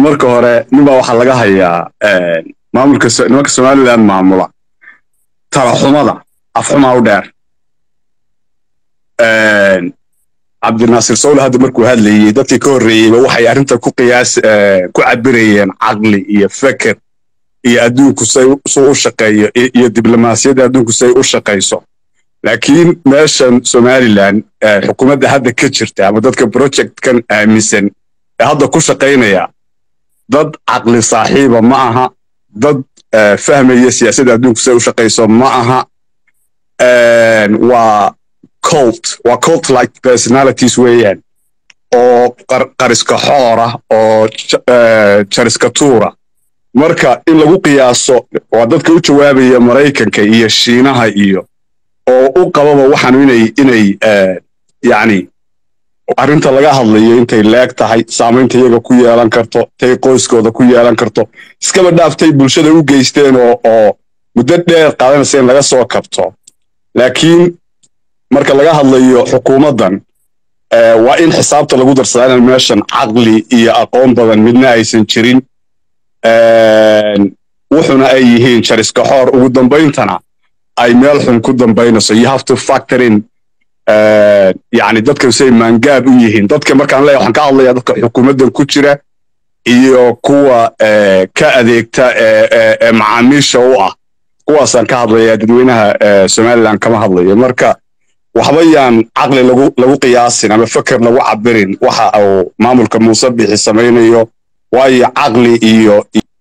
marka hore ninbaa waxaa laga hayaa maamulka nimanka somaliland maamula talaxumada afxumaa u dheer cabdinaasir sawle hadda markuu hadlayey dadkii ka horreeyeyba waxay arrinta ku qiyaas ku cabirayeen caqli iyo feker iyo adduunku say suu u shaqeeyo iyo diblomaasiyadda adduunku say u shaqayso laakiin meeshan somaliland xukuumadda hadda ka jirta ama dadka projectkan aaminsan ee hadda ku shaqaynaya dad caqli saaxiiba ma aha dad fahmaya siyaasadda adduunku say u shaqayso ma aha waa cult waa cult like personalities weeyaan oo qariska xoora oo jariska tuura marka in lagu qiyaaso waa dadka u jawaabaya maraykanka iyo shiinaha iyo oo u qababa waxaanu inay inay yacni arrinta laga hadlayo intay leeg tahay saamaynta iyaga ku yeelan karto tay qoyskooda ku yeelan karto iskaba dhaaftay bulshada u geysteen oo oo muddo dheer qaadanaysa in laga soo kabto laakiin marka laga hadlayo xukuumaddan waa in xisaabta lagu darsadaa inaan meeshan caqli iyo aqoon badan midna aysan jirin wuxuna ay yihiin jariska xoor ugu dambayntana ay meel xun ku dambaynayso you have to factor in yani dadka say maangaab u yihiin dadka markaan leeyahay waxaan ka hadlayaa dadka xukuumaddan ku jira iyo kuwa ka adeegta ee macaamiisha u ah kuwaasaan ka hadlayaa dadweynaha somaliland kama hadlayo marka waxba yaan caqli lagu lagu qiyaasin ama feker lagu cabirin waxa uu maamulka muuse bixi samaynayo waayo caqli iyo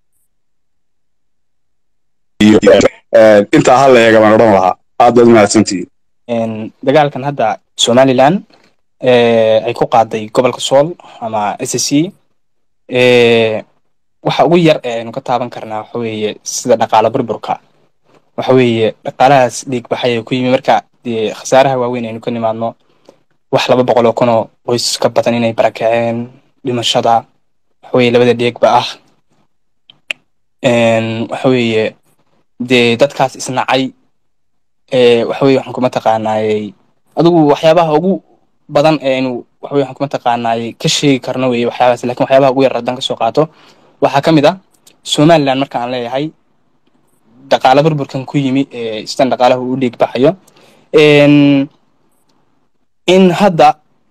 intaa ha la eega baan odhan lahaa aad baad umahadsantihiin dagaalkan hadda somaliland ay ku qaaday gobolka sool ama s c waxa ugu yar ee aynu ka taaban karnaa waxa weeye sida dhaqaalo burburka waxa weeye dhaqaalahaas dhiig baxay ee ku yimi marka dee khasaaraha waaweyn aynu ka nimaadno wax laba boqol oo kun oo qoys ka badan inay barakaceen dhimashada waxa weeye labada dheegba ah waxa weeye dee dadkaas isnacay waxa weye waxaan kuma taqaanaayey adigu waxyaabaha ugu badan ee aynu waxa weye waxaan kuma taqaanaayey ka sheegi karno weeye waxyaabahaas lakin waxyaabaha ugu yar haddaan kasoo qaato waxaa ka mid ah somaliland marka aan leeyahay dhaqaala burburkan ku yimi ee sidan dhaqaalaha u dhiig baxayo in hadda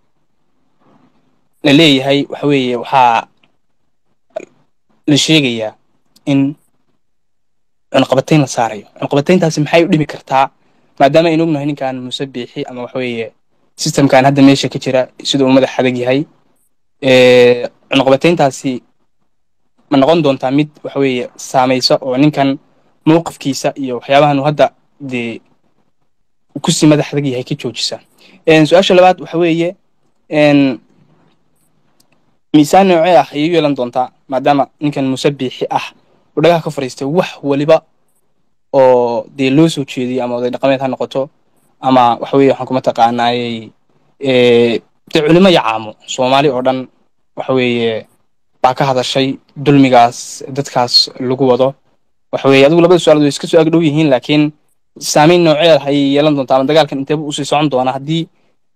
la leeyahay waxa weeye waxaa la sheegayaa in cunqabatayn la saarayo cunqabatayntaasi maxay u dhimi kartaa maadaama aynu ognahay ninkan muuse biixi ama waxa weeye systemkan hadda meesha ka jira sida uu madax adag yahay cunqabatayntaasi ma noqon doontaa mid waxa weeye saamaysa oo ninkan mowqifkiisa iyo waxyaabahan uu hadda dee kusii madax adag yahay ka joojisa su-aasha labaad waxa weeye miisaan noocee ah ayay u yeelan doontaa maadaama ninkan muuse biixi ah uu dhagaha ka fadhiistay wax waliba oo dee loo soo jeediyey ama oday dhaqameed ha noqoto ama waxa weye waxaan kuma taqaanaayey dee culimo yacaamo soomaali oo dhan waxa weeye baa ka hadashay dulmigaas dadkaas lagu wado waxa weeye adigu labada su-aalood way iska soo agdhow yihiin laakiin saamayn noocee ah ayay yeelan doontaa ama dagaalkan inteeba usii socon doona haddii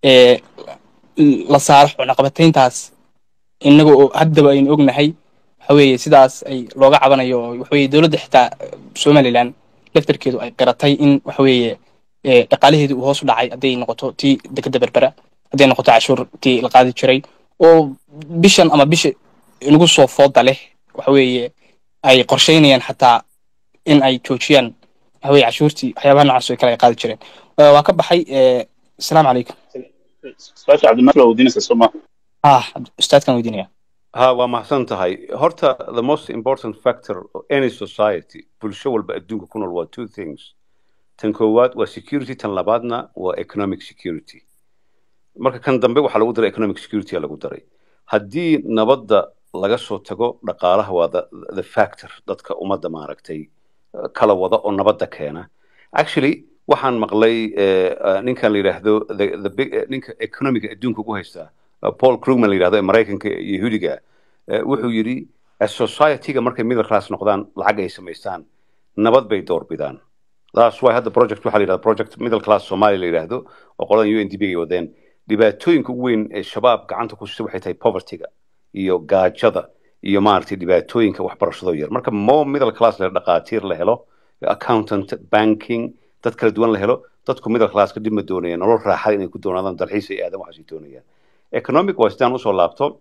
la saaro cunaqabatayntaas innaga oo haddaba aynu ognahay waxa weeye sidaas ay looga cabanayo oo waxa weeye dowladda xitaa somaliland laftarkeedu ay qiratay in waxa weeye dhaqaalaheedu uu hoos u dhacay hadday noqoto tii dekeda berbera hadday noqoto cashuur tii la qaadi jiray oo bishan ama bisha inagu soo fooda leh waxa weeye ay qorsheynayaan xataa in ay joojiyaan waxa weye cashuurtii waxyaabaha noocaas oo kale ay qaadi jireen waa ka baxay asalaamu calaykum su-aasha cabdinasr waa weydiinaysa soo ma ah ustaadkan weydiinaya ha waa mahadsan tahay horta the most important factor of any society bulsho walba adduunka ku nool waa two things tan koowaad waa security tan labaadna waa economic security marka kan dambe waxaa lagu daray economic security lagu daray haddii nabadda laga soo tago dhaqaalaha waa the, the factor dadka ummadda maaragtay kala wada oo nabadda keena actually waxaan maqlay ninkan la yidhaahdo ninka economiga adduunka ugu haystaa paul krugman la yidhahdo ee maraykanka yahuudiga wuxuu yidhi society-ga markay middle class noqdaan lacag ay samaystaan nabad bay doorbidaan that's why hadda project waxaa la yidhahda project middle class somalia la yidhaahdo oo qoladan u n d b ay wadeen dhibaatooyinka ugu weyn ee shabaab gacanta ku sita waxay tahay povertyga iyo gaajada iyo maaragtay dhibaatooyinka waxbarashado yar marka more middle class la dhaqaatiir la helo accountant banking dad kala duwan la helo dadku middle class ka dhibma doonayaan nolol raaxada inay ku doonaadaan dalxiis ay aadan waxaasay doonayaan economic waa sidaan usoo laabto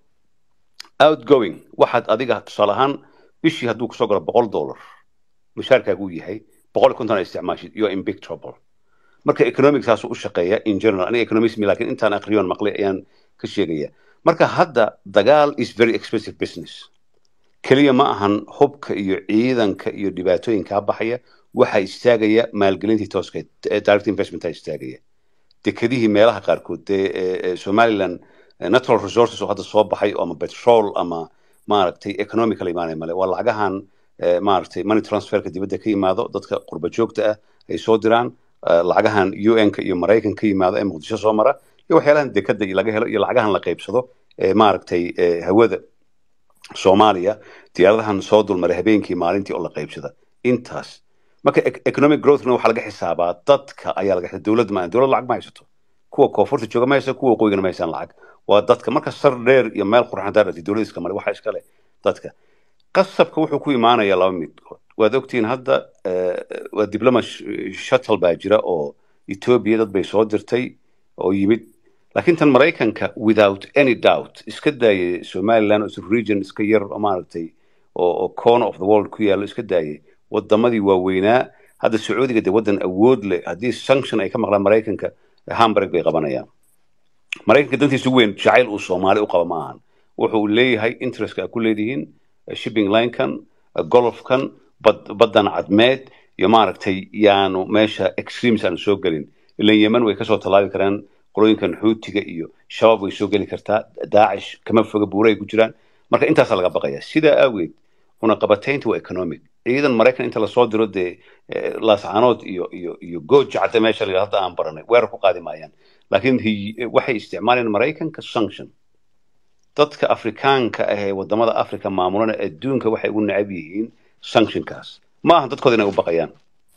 outgoing waxaad adiga tusaale ahaan bishii hadduu kusoo galo boqol dollar mushaarkaagu yahay boqol iyo konton isticmaashid you are in big trouble marka economic saasuu u shaqeeya in general aniga economism laakiin intaan aqriyoon maqlay ayaan ka sheegaya marka hadda dagaal is very expensive business keliya ma ahan hubka iyo ciidanka iyo dhibaatooyinkaa baxaya waxaa istaagaya maalgelintii tooska direct investmentaa istaagaya dekedihii meelaha qaarkood dee somaliland natural resources oo hadda soo baxay ama petrol ama maaragtay economical imaanay male waa lacagahan maaragtay money transferka dibadda ka yimaado dadka qurba joogta ah ay soo diraan lacagahan un-ka iyo maraykan ka yimaado ee muqdisho soo mara iyo waxyaalahan dekada laga helo iyo lacagahan la qaybsado ee maaragtay hawada soomaaliya diyaaradahan soo dulmaray habeenkii maalintii oo la qaybsada intaas marka economic growthna waxaa laga xisaabaa dadka ayaa laga xisaaba dowladda ma dowlad lacag ma haysato kuwa koonfurta jooga ma haysa kuwa waqooyigana ma haysaan lacag waa dadka marka sar dheer iyo meel qurxan daarati dowladda iska male waxaa iska leh dadka qasabka wuxuu ku imaanayaa laba midkood waad ogtihiin hadda waa diploma shuttle baa jira oo ethiopia dad bay soo dirtay oo yimid laakiin tan maraykanka without any doubt iska daayay somaliland oo region iska yar oo maaragtay oo corner of the world ku yaallo iska daayay wadamadii waaweynaa hadda sacuudiga dee waddan awood leh haddii sanction ay ka maqlaan maraykanka hamburg bay qabanayaan maraykanka dantiisa weyn jacayl uu soomaali u qaba ma ahan wuxuu leeyahay interestka a ku leedihiin shipping linekan golofkan baddan cadmeed iyo maaragtay yaanu meesha extremes aanu soo gelin ilan yemen way kasoo tallaabi karaan qolooyinkan xuutiga iyo shabaab way soo geli kartaa daacish kama foga buura ay ku jiraan marka intaasaa laga baqaya sidaa aageed cunaqabataynta waa economic ciidan maraykan inta lasoo diro dee laascaanood iyo iyo iyo gooja cadde meesha la hadda aan baranay weerar ku qaadi maayaan laakiin waxay isticmaalayaan maraykanka sanction dadka afrikaanka ah ee wadamada africa maamulana adduunka waxay ugu necab yihiin sanctionkaas ma aha dadkooda inay u baqayaan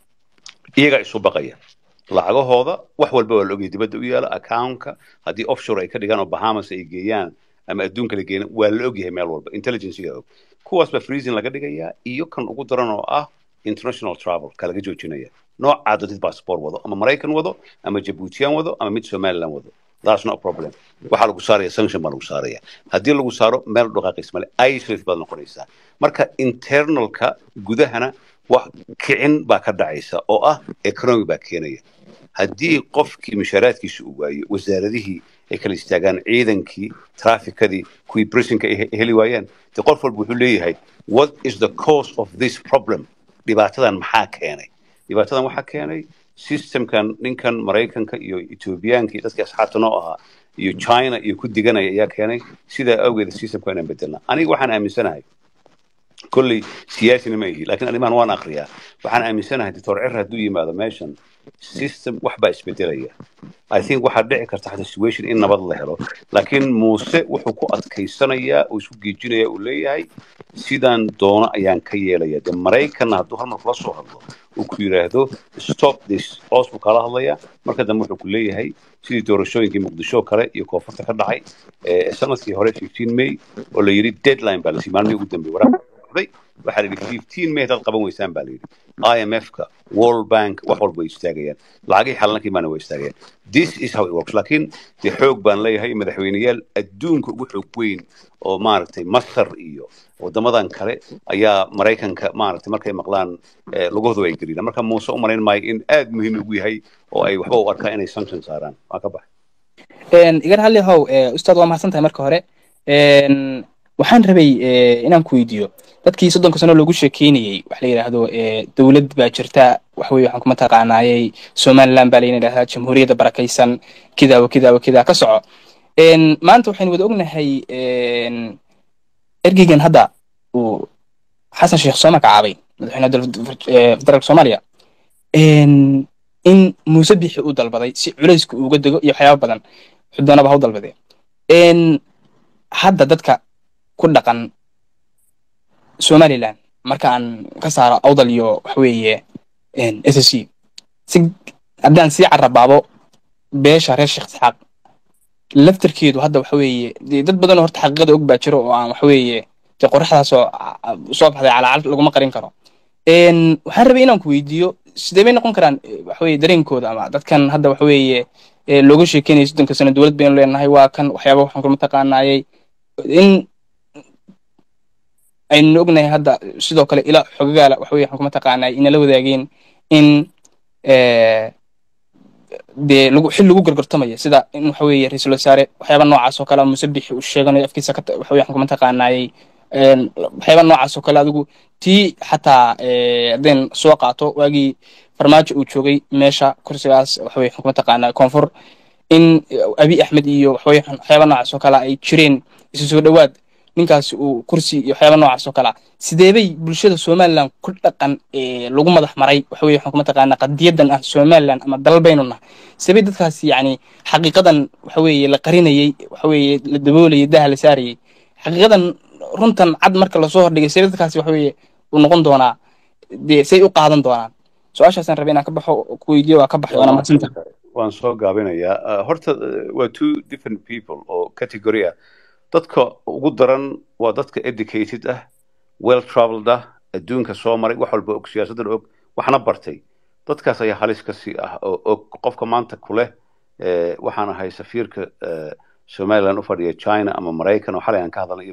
iyagaa isu baqaya lacagahooda wax walba waa la ogaya dibadda u yaala accountka haddii offshore ay ka dhigaan oo bahamas ay geeyaan ama adduunka la geeyaan waa la ogyahay meel walba intelligencyga og kuwaas baa freezing laga dhigayaa iyo kan ugu daran oo ah international travel ka laga joojinaya noocaa dadid passport wado ama maraykan wado ama jabuutiyan wado ama mid somaliland wado that's no problem waxaa lagu saaraya sanction baa lagu saaraya haddii lagu saaro meel dhaqaaqis male isolate baad noqonaysaa marka internalka gudahana wax kicin baa ka dhacaysa oo ah economy baa keenaya haddii qofkii mushaaraadkiisa uu waayo wasaaradihii ay kala istaagaan ciidankii trafikadii kuwii prisonka ay heli waayaan de qof walba wuxuu leeyahay what is the cause of this problem dhibaatadan maxaa keenay dhibaatadan waxaa keenay systemkan ninkan maraykanka iyo ethoobiyaanka iyo dadkii asxaabta noo ahaa iyo china iyo ku diganaya ayaa keenay sidaa awgeeda systemka inaan bedelna aniga waxaan aaminsanahay kolley siyaasina ma ihi lakin arrimahan waan akriyaa waxaan aaminsanahay doctor cer hadduu yimaado meeshan system wax baa isbedelaya i think waxaa dhici karta xata situation in nabad la helo laakiin muuse wuxuu ku adkaysanayaa oo isku geejinaya uu leeyahay sidaan doono ayaan ka yeelaya de maraykanna hadduu hal mar kula soo hadlo uu ku yidhaahdo stop this hoos buu kala hadlaya marka dambe wuxuu ku leeyahay sidii doorashooyinkii muqdisho kale iyo koonfurta ka dhacay sanadkii hore fifteen may oo la yidhi deadline baa lasii maalmihii ugu dambeeyey waraaq waxaa la yidhi fifteen may hadaad qaban weysaan baa la yidhi i m f ka world bank wax walba way istaagayaan lacagihii xalalankii maana way istaagayaan this is how it works laakiin dee xoog baan leeyahay madaxweyneyaal adduunka ugu xoog weyn oo maaragtay masar iyo wadamadan kale ayaa maraykanka maaragtay markay maqlaan lugahooda ay geliyaan marka muuse u malayn maayo in aad muhiim ugu yahay oo ay waxba u arkaan inay sanction saaraan waa ka baxay igar halli how ustaad waa mahadsan tahay marka hore waxaan rabay inaan ku weydiiyo dadkii soddonka sano loogu sheekeynayey wax la yidhaahdo dowlad baa jirta waxweye waxaan kuma taqaanaayey somaliland baa layna yidhahdaa jamhuuriyadda barakaysan kidaa wa kidaa wa kidaa ka soco maanta waxaynu wada ognahay ergeygan hadda uu xasan sheekh soo magacaabay madaxweyne federaalka soomaaliya in muuse bixi uu dalbaday si culayska uuga dego iyo waxyaaba badan xudoonaba ha u dalbadee hadda dadka ku dhaqan somaliland marka aan ka saaro awdal iyo waxweeye s s c si haddaan sii carabaabo beesha reer sheekh isxaaq laftarkeedu hadda waxa weeye dee dad badanoo horta xaqiiqada og baa jiro oo aan waxweeye dee qoraxdaasoo ah, soo baxday calaacal laguma qarin karo Een, waxaan rabay inaan ku weydiiyo sidee bay noqon karaan eh, waxa weeye dareenkooda ama dadkan hadda waxa weeye eh, looga sheekeynaya soddonka sano dowlad baynu leenahay waa kan waxyaaba waxaan kuma taqaanaayay in aynu ognahay hadda sidoo kale ilaa xogagaala waxa weye waxaan kuma taqaanaay inala wadaageen in eh, dee lagu xil lagu gargartamaya sida in waxa weeye ra-iisul wasaare waxyaaba noocaas oo kale musabixi uu sheeganayo afkiisa ka ta- waxa weye waxaan kuma taqaanaayay een, waxyaaba noocaas oo kale adigu tii xataa eh, haddeen soo qaato waagii farmaajo uu joogay meesha kursigaas waxa weye waxaan kuma taqaanaa koonfur in abi axmed iyo waxa weye waxyaaba noocaas oo kale ay jireen isu soo dhowaad ninkaasi uu kursi iyo waxyaaba noocaas oo kale ah sideebay bulshada somaliland ku dhaqan ee lagu madax maray waxa weye waxaan kuma taqaanaa qadiyadan ah somaliland ama dalal baynu nahay sideebay dadkaasi yacni xaqiiqadan waxa weeye la qarinayey waxa weeye la daboolayay daha la saarayey xaqiiqadan runtan cad marka lasoo hordhigay sidee dadkaasi waxa weeye uu noqon doonaa dee say u qaadan doonaan su-aashaasaan rabay inaan ka baxo ku weydiiyo waa ka baxay waana mahadsantahay waan soo gaabinayaa Uh, horta uh, waa two different people oo category ah dadka ugu daran waa dadka educated ah well traveled ah adduunka soo maray wax walba og siyaasaddan og waxna bartay dadkaas ayaa halis ka sii ah oo og qofka maanta ku leh eh, waxaan ahay safiirka eh, somaliland u fadhiya china ama maraykan oo xalay aan ka hadalnay iyo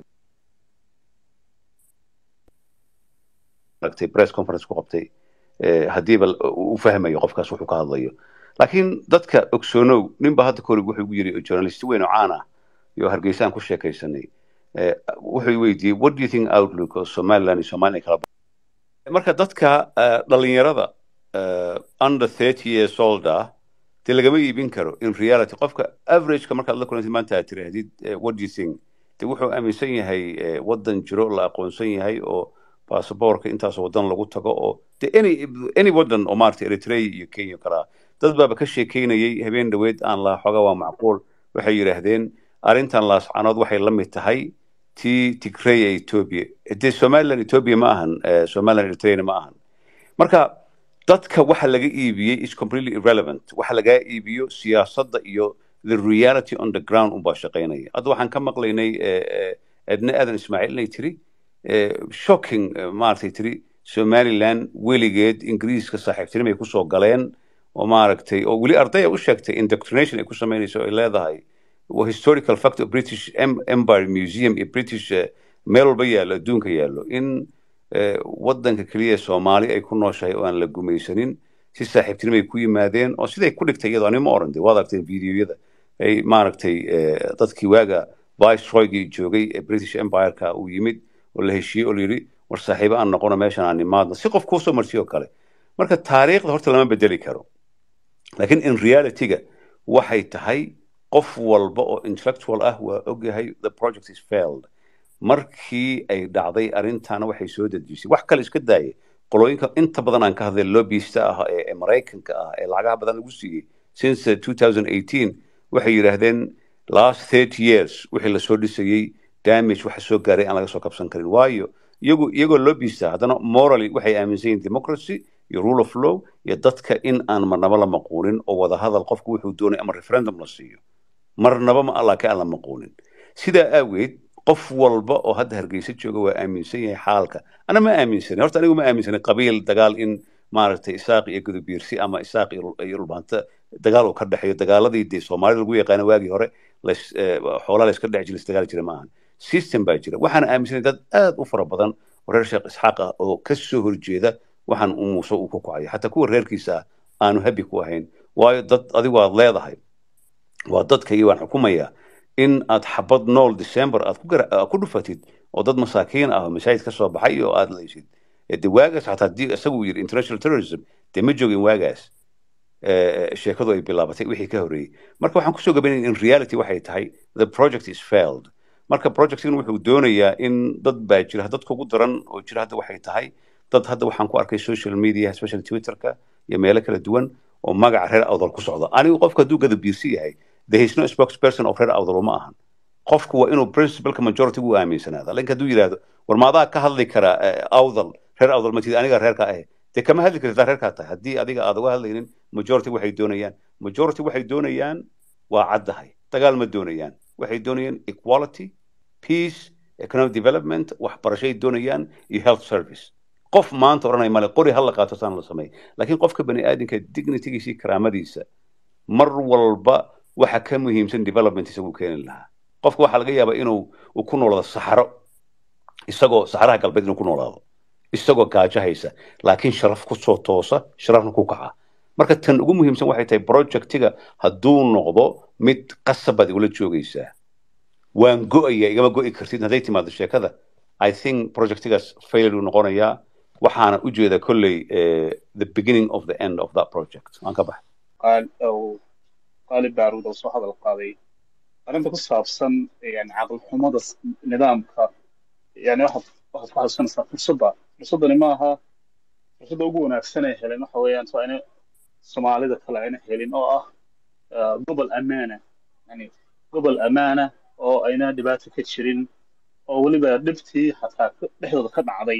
aragtay press conference ku qabtay eh, haddiiba l- uu fahmayo qofkaas wuxuu ka hadlayo laakiin dadka ogsoonow ninba hadda kahor wuxuu igu yiri journalist weyn oo caan ah iyo hargeysa aan ku sheekaysanay eh, wuxuu i weydiiyey what do you think outlook of somaliland iyo somaliland kala marka dadka eh, dhalinyarada eh, under 30 years old ah dee lagama iibin karo in reality qofka averageka markaad la kulantid maanta aad tirahdid eh, what do you think de wuxuu aaminsan yahay eh, wadan jiro la aqoonsan yahay oo baasaboorka intaas wadan lagu tago oo de any any wadan oo maarata eritrea iyo kenya kala dad baaba ka sheekeynayay habeen dhoweed aan la xoga waa macquul waxay yidhaahdeen arrintan laascanood waxay la mid tahay tii tigray ee ethiopia dee somaliland ethiopia ma ahan eh, somaliland eritreana ma ahan marka dadka waxa laga iibiyey is completely irrelevant waxa lagaa iibiyo siyaasadda iyo the reality on the ground unbaa shaqaynaya hadda waxaan ka maqlaynay eh, eh, edna aadan ismaaciil inay tiri eh, shocking eh, maaragtay tiri somaliland weligeed ingiriiska saaxiibtinimay kusoo galeen oo maaragtay oo weli ardaya u sheegtay indoctrination ay ku samaynayso ay leedahay waa historical fact of british Em- empire museum iyo british eh, meel walba yaallo adduunka yaallo in eh, wadanka keliya ee soomaali ay ku nooshahay oo aan la gumaysanin si saaxiibtinimo ay ku yimaadeen oo siday ku dhigtay iyadoo anima oran de waad aragteen videoyada ay maaragtay eh, dadkii waaga viceroygii joogay ee british empireka uu yimid oo la heshiiyey oo la yidhi war saaxiibo aan noqono meeshan aan nimaadno si qof kuusoo marsiyo kale marka taariikhda horta lama bedeli karo laakiin in realityga waxay tahay qof walba oo intellectual ah waa ogyahay the project is failed markii ay dhacday arrintaana waxay soo dedejisay wax kale iska daaya qolooyinka inta badan aan ka hadlay lobbyista ah ee ee maraykanka ah ee lacagaha badan lagu siiyey since uh, 2018 waxay yidhaahdeen last 30 years wixii lasoo dhisayey damage waxa soo gaaray aan laga soo kabsan karin waayo iyagu iyagoo lobbyista haddana morally waxay aaminsan yihiin democracy iyo rule of law iyo dadka in aan marnaba la maquunin oo wada hadal qofku wuxuu doonay ama referendum la siiyo marnaba ma allah ka aan la maquunin sidaa aageed qof walba oo hadda hargeysa jooga waa aaminsan yahay xaalka ana ma aaminsanin horta anigu ma aaminsanin qabiil dagaal in maaragtay isaaq iyo gudubiirsi ama isaaq iyo Rul- iyo dhulbaanta dagaal uu ka dhexeeyo dagaaladii dee soomaalida lagu yaqaana waagii hore lays- eh, xoolaa la iska dhex jira isdagaali jira maahan system baa jira waxaana aaminsanay dad aad u fara badan oo reer sheekh isxaaq ah oo ka soo horjeeda waxaan uu muuse uu ku kacayo xataa kuwa reerkiisa ah aanu habi ku ahayn waayo dad adigu aad leedahay waa dadkaygi waan xukumayaa in aad xabad nool december aad ku gara- aad ku dhufatid oo dad masaakiin ah oo masaajid ka soo baxay oo aad leysid Eh, de waagaas xataa haddii isagu yidhi international terrorism dee ma joogin waagaas eh, sheekadu ay bilaabatay wixii ka horreeyey marka waxaan kusoo gabaynaya in reality waxay tahay the project is failed marka projectkan wuxuu doonayaa in dad baa jira dadka ugu daran oo jira hadda waxay tahay dad hadda waxaan ku arkay social media especially twitterka iyo meelo kala duwan oo magaca reer awdal ku socda anigu qofka hadduu gada biirsi yahay there is no spokesperson of reer awdal uma ahan qofku waa inuu principalka majority u aaminsanaada lakin hadduu yidhaahdo war maadaa ka hadli kara eh, awdal reer awdal matid aniga reerka ahe dee kama hadli kartid daa reerkaa tahay haddii adiga aad uga hadlaynin majority waxay doonayaan majority waxay doonayaan waa caddahay dagaal ma doonayaan waxay doonayaan equality peace economic development waxbarashay doonayaan iyo health service qof maanta odhanaya male qori ha la qaato saan la sameey laakiin qofka bani aadamka dignitygiisa iyo karaamadiisa mar walba waxa ka muhiimsan development isagu keeni lahaa qofka waxaa laga yaabaa inuu uu ku noolaado saxaro isagoo saxaraha galbeed inuu ku noolaado isagoo gaajo haysa laakiin sharaf kusoo toosa sharafna ku kaca marka tan ugu muhiimsan waxay tahay projectiga hadduu noqdo mid qasabaad igula joogaysaa waan go'aya igama go'i kartid hadday timaado sheekada i think projectigaas failure uu noqonayaa waxaana u jeeda kolley eh, the beginning of the end of that project waan ka baxay qaal oo qaalib baaruud oo soo hadal qaaday arrinta ku saabsan yani caqli xumada s- nidaamka yani waxaad waxaad ku xasuusanaysaa fursadda fursaddani ma aha fursadda ugu wanaagsan ee helen waxa weeyaan waa inay soomaalida kale ayna helin oo ah ah, gobol ammaana yani gobol ammaana oo ayna dhibaato ka jirin oo weliba dhibtii xataa ka- dhexdooda ka dhacday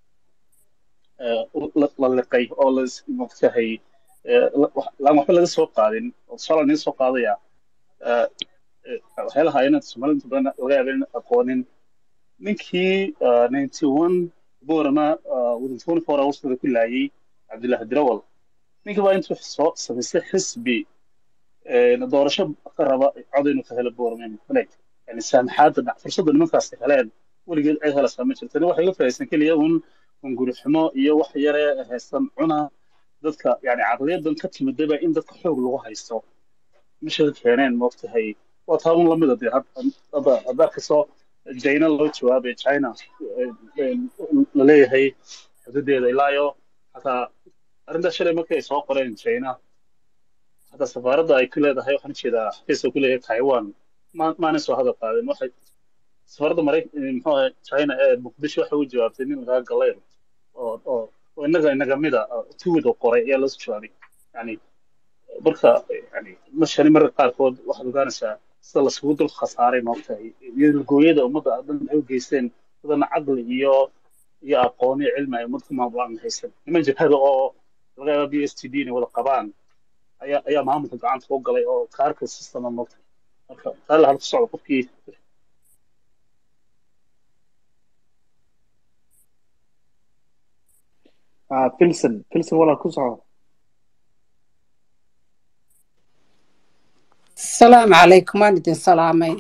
eh, la la liqay oo la is- maogtahay eh, la- wax- laan waxba laga soo qaadin oo tusaale laga soo qaadaya eh, eh, waxyaalaha ayna soomaalida inta badan laga yaaba in aqoonin ninkii ah, 91 boorama ah, within 24 hours ku laayay cabdullaahi dirawal ninkii baa intuu soo samaystay xisbi eh, doorasho ka raba cod inuu ka helo boorama male yani saamaxaadda dhac fursadda nimankaasi heleen weligeed cid helaysaa ma jirta waxa iga faa'iidaysan keliya un un guri xumo iyo wax yare haysan cuna dadka yani caqliyadan ka timidaba in dadka xoog lagu haysto meesha keeneen moogtahay waa taa un lamida dee had- hadda hadda kasoo china loo jawaabay china eh, eh, la leeyahay xuduudeeda ilaayo hataa arrintaa shalay markii ay soo qoreen china hataa safaaradda ay ku leedahay waxaan ujeedaa xafiiska ku leeyahay taiwan ma- maanay soo hadal qaadin waxay safaaradda marayk muxuu ahay china ee muqdisho waxay u jawaabtay nin lagaa galayr oo oo oo innaga inaga mida tuwid oo qoray ayaa loo soo jawaabay yani marka yani mashani marka qaarkood waxaad ogaanaysaa sida lasugu dul khasaaray maogtahay iyo gooyada ummadda dhan ay u geysteen dadana caqli iyo iyo aqoon iyo cilmi ay ummad ku maamulaan haysan niman jabhada oo laga yaaba b s t d inay wada qabaan ayaa ayaa maamulka gacanta u galay oo kaarka systema maogtahay marka taa la halku socdo qofkii ah pilson pilson walaal ku soco السلام عليكم waan idin salaamay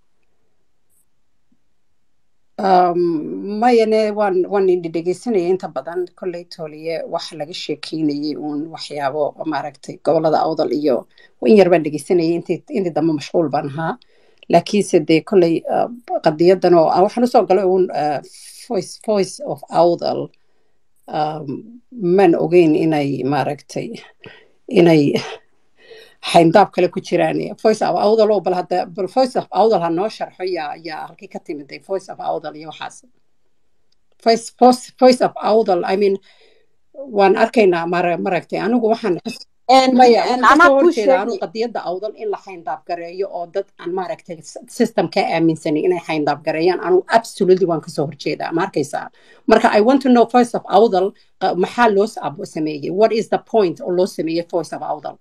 Um, mayane waan waan idin dhegeysanayay inta badan kolley tooliye wax laga sheekeynayay uun waxyaabo maaragtay gobolada awdal iyo in yar baan dhegeysanayay intii intii dambe mashquul baan ahaa laakiinse dee kolley uh, qadiyadan oo ah, waxaan usoo galay uun uh, voice voice of awdal um, man ogeyn inay maaragtay inay xayndaab kale ku jiraan voice of awdal oo bal hadda bal voice of awdal ha noo sharxo yaa yaa halkii ka timiday voice of awdal iyo waxaas voice voice voice of awdal i mean waan arkaynaa mara maragtay anigu waxaan maya waxaan anaa kasoo kuu horjeeda anu sheegi qadiyadda awdal in la xayndaab gareeyo oo dad aan maaragtay system ka aaminsanin inay xayndaab gareeyaan anu absolutely waan kasoo horjeedaa ma arkaysaa marka i want to know voice of awdal qa- maxaa loo s- ab- sameeyey what is the point oo loo sameeyey voice of awdal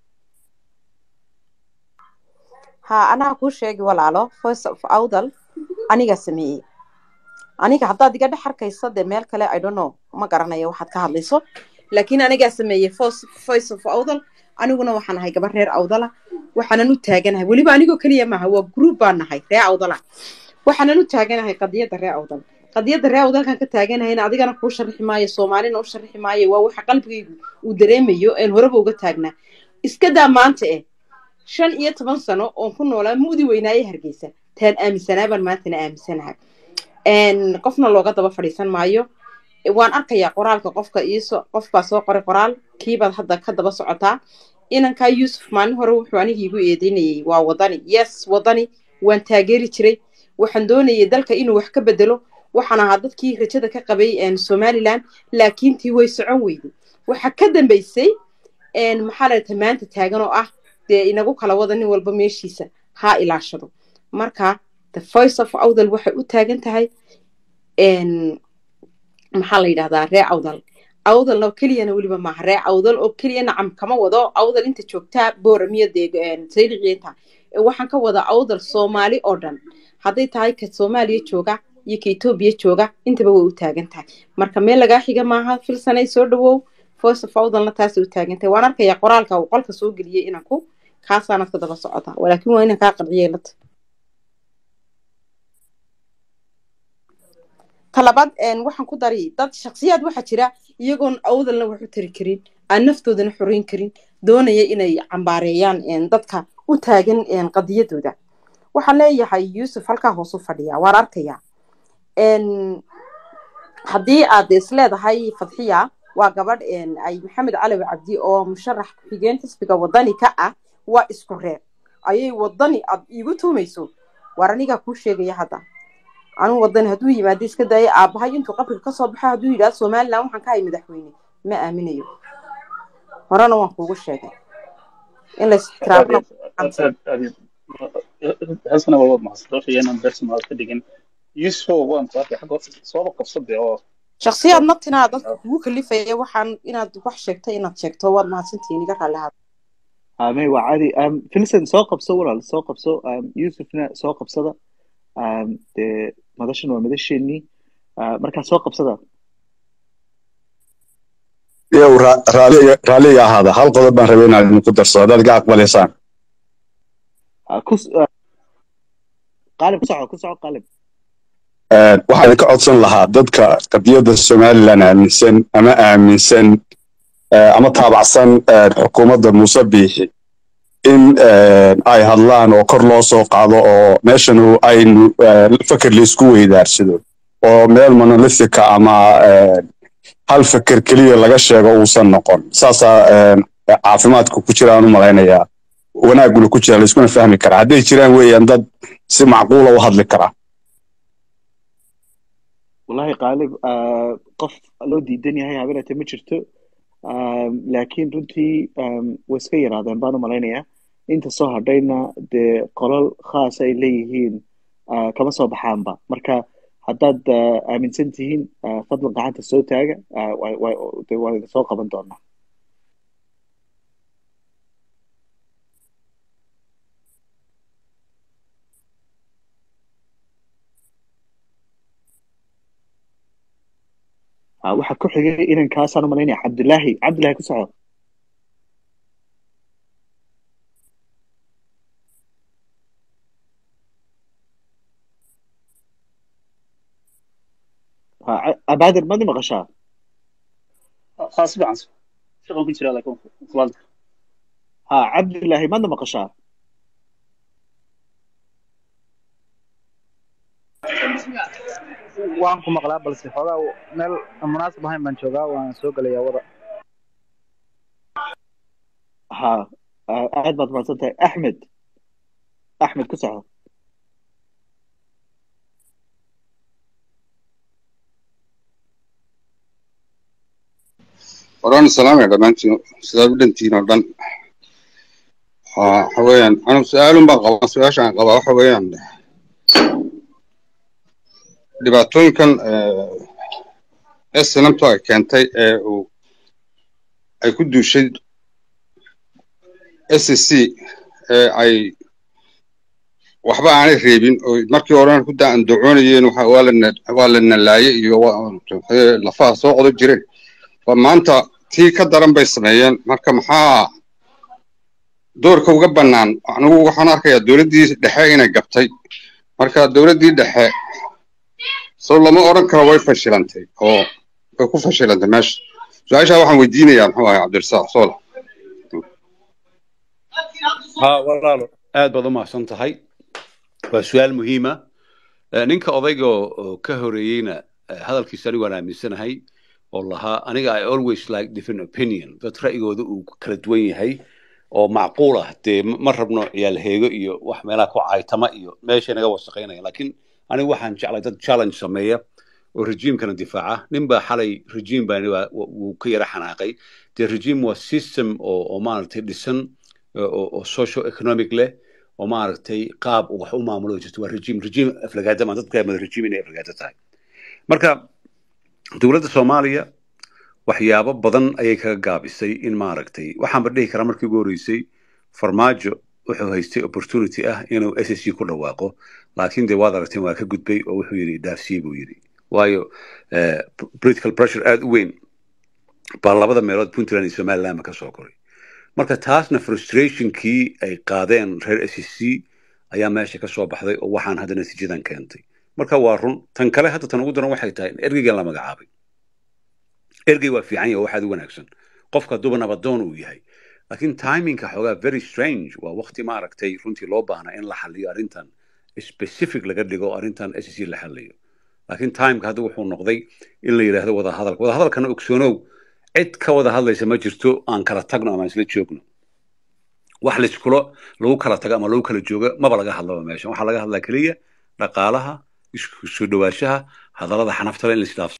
ha anaa kuu sheegi walaalo voice of awdal aniga sameeyey aniga haddaad iga dhex arkayso dee meel kale i don't know ma garanayo waxaad ka hadlayso laakiin anigaa sameeyey voice voice of awdal aniguna waxaan ahay gabar reer awdala waxaanan u taaganahay weliba anigoo keliya maaha waa group baan nahay reer awdala waxaanan u taaganahay qadiyadda reer awdal qadiyadda reer awdalkan ka taaganahayna adigana kuu sharixi maayo soomaalina u sharixi maayo waa waxa qalbigaygu uu dareemayo een horeba uga taagnaa iska daa maanta eh shan iyo toban sano oon ku noolaa mudi weynaaye hargeysa taan aaminsanaabaan maantana aaminsanahay Een, qofna looga daba fadhiisan maayo waan arkayaa qoraalka qofka iiso qof baa soo qoray qoraal kiibaad hadda ka daba socotaa inankaa yuusuf maalin hore wuxuu aniga igu eedeynayay waa wadani yes wadani waan taageeri jiray waxaan doonayay dalka inuu wax ka bedelo waxaan ahaa dadkii rajada ka qabay een, somaliland laakiin tii way socon weyday waxa ka dambeysay een, maxaa la dhahay maanta taagan oo ah dee inagu kala wada nin walba meeshiisa ha ilaashado marka the voice of awdal waxay u taagan tahay een, maxaa la yidhahdaa ree awdal awdalna oo keliyana weliba maaha ree awdal oo keliya nacam kama wado awdal inta joogtaa booramiyo dee sayliqiinta waxaan ka wada awdal soomaali oo dhan hadday tahay ka soomaaliya jooga iyo ka etoobiya jooga intaba way u taagan tahay marka meel lagaa xiga maaha filsanay soo dhawow voice of awdalna taasay u taagan tahay waan arkayaa qoraalka uu qolka soo geliyey inanku kaasaanad ka daba socota walaakiin waa inan kaa qanciyay lata talabaad waxaan ku dari dad shaksiyaad waxaa jira iyagoon awdalna wax u tari karin aan naftoodana xoreyn karin doonaya inay cambaareeyaan dadka u taagan qadiyadooda waxaan leeyahay yuusuf halkaa hoosu fadhiya waan arkayaa haddii aad isleedahay fadxiya waa gabadh ay maxamed calawi cabdi oo musharax ku-xigeen xisbiga wadani ka ah waa isku reer ayay wadani aad iigu tuumayso waar anigaa kuu sheegaya hadda anuu wadani hadduu yimaado iska daaya aabbahay intuu qabriga kasoo baxo hadduu yidhahdo somaliland waxaan ka hay madaxweyne ma aaminayo horena waan kuugu sheegay in la ixtiraamna hasana waa wad mahadsantahay inaan personal ka dhigin yusuf waan ku arkay xagga sooba qabsade oo shaksiyaad naftinaa dadka kugu kalifaya waxaan inaad wax sheegto inaad sheegto waad mahadsantihiin iga raalli ahaada amay waa caadi filson soo qabso walaal soo qabso yusufna soo qabsada dee madashan waa madasheenii markaa soo qabsada yow raaliga ahaada hal qodob baan rabay inaad idinku darsado haddaad iga aqbalaysaan qaalib ku soco ku soco qaalib waxaan idinka codsan lahaa dadka qadiyadda somaliland aaminsan ama aaminsan ama taabacsan xukuumadda muuse biixi in ay hadlaan oo kor loo soo qaado oo meeshan aynu feker laisku weydaarsado oo meel monolithika ama hal feker keliya laga sheego uusan noqon saasaa caafimaadka ku jiraan u malaynayaa wanaaguna ku jira laiskuna fahmi karaa hadday jiraan weeyaan dad si macquula u hadli karaa wallahi qaalib qof loo diidan yahay habeenate ma jirto laakiin runtii way iska yaraadeen baan u malaynayaa inta soo hadhayna dee qolal khaas ay leeyihiin kama soo baxaanba marka haddaad aaminsan tihiin fadlan gacanta soo taaga waa idin soo qaban doonaa waxaa ku xigay inankaasaan u malaynaya cabdullaahi cabdullaahi ku soco abaadir madi maqashaa ها سبعا شغل كنت لا لكم خلاص ha cabdullaahi madna maqashaa waan ku maqlaa balse xoogaa meel aan munaasib ahayn baan joogaa waan soo gelayaa wada ha aad baad mahadsan tahay axmed axmed ku soco waraan salaamaya dhammaantiin sidaad u dhantihiin oo dhan waxa weeyaan anu su-aalun baan qabaa su-aasha aan qabaa waxa weeyaan dhibaatooyinkan snamto ay keentay ee uu ay ku duushay s c ee ay waxba aanay reebin oo markii horena ku daa andacoonayeen waa la nalaaye iyo lafaha soo qodo jireen ba maanta tii ka daran bay sameeyeen marka maxaa doorka uga bannaan anigu waxaan arkayaa dowladdii dhexe inay gabtay marka dowladdii dhexe soo lama odhan karo way fashilantay oo way ku fashilantay meesha su-aashaa waxaan weydiinayaa muxuu ahay cabdirasaaq soola ها walaalo aad baad u mahadsan tahay waa su-aal muhiima ninka odayga oo ka horeeyeyna hadalkiisa anigu waan aaminsanahay oo lahaa aniga i always like different opinion dad ra'yigooda uu kala duwan yahay oo macquul ah dee ma rabno ciyaal heego iyo wax meelaha ku caytama iyo meeshay naga wasaqaynaya laakiin anigu waxaan jeclay dad challenge sameeya oo rejiimkana difaaca nin baa xalay rejiim baa wuu ka yara xanaaqay dee rejiim waa system oo oo maaragtay dhisan oo social economic leh oo maaragtay qaab wax u maamulo jirto waa rejiim rejiim aflagaada ma dadka mada rejiim inay aflagaada tahay marka dowladda soomaaliya waxyaabo badan ayay kaga gaabisay in maaragtay waxaanba dhihi karaa markii ugu horreysay farmaajo wuxuu haystay opportunity ah inuu s s c ku dhawaaqo laakiin dee waad aragteen waa ka gudbay oo wuxuu yidhi dhaafsiye buu yidhi waayo eh, political pressure aada u weyn baa labada meelood puntland iyo somalilandba ka soo koray marka taasna frustrationkii ay qaadeen reer s s c ayaa meesha ka soo baxday oo waxaan hadda natiijadan keentay marka waa run tan kale hadda tan ugu daran waxay tahay in ergeygan la magacaabay ergey waa fiican yahay oo waxaad u wanaagsan qofka hadduuba nabadoon uu yahay laakiin timingka xoogaa very strange waa waqti maaragtay runtii loo baahnaa in la xaliyo arrintan specific laga dhigo arrintan s c la xaliyo laakiin timeka hadda wuxuu noqday in la yidhaahdo wadahadalka wadahadalkana ogsoonow cid ka wada hadlaysa ma jirto aan kala tagno ama aan isla joogno wax layskula lagu kala tago ama lagu kala joogo maba laga hadlaba meeshan waxaa laga hadlaa keliya dhaqaalaha isku soo dhawaanshaha hadallada xanaftale in la isdhaafsado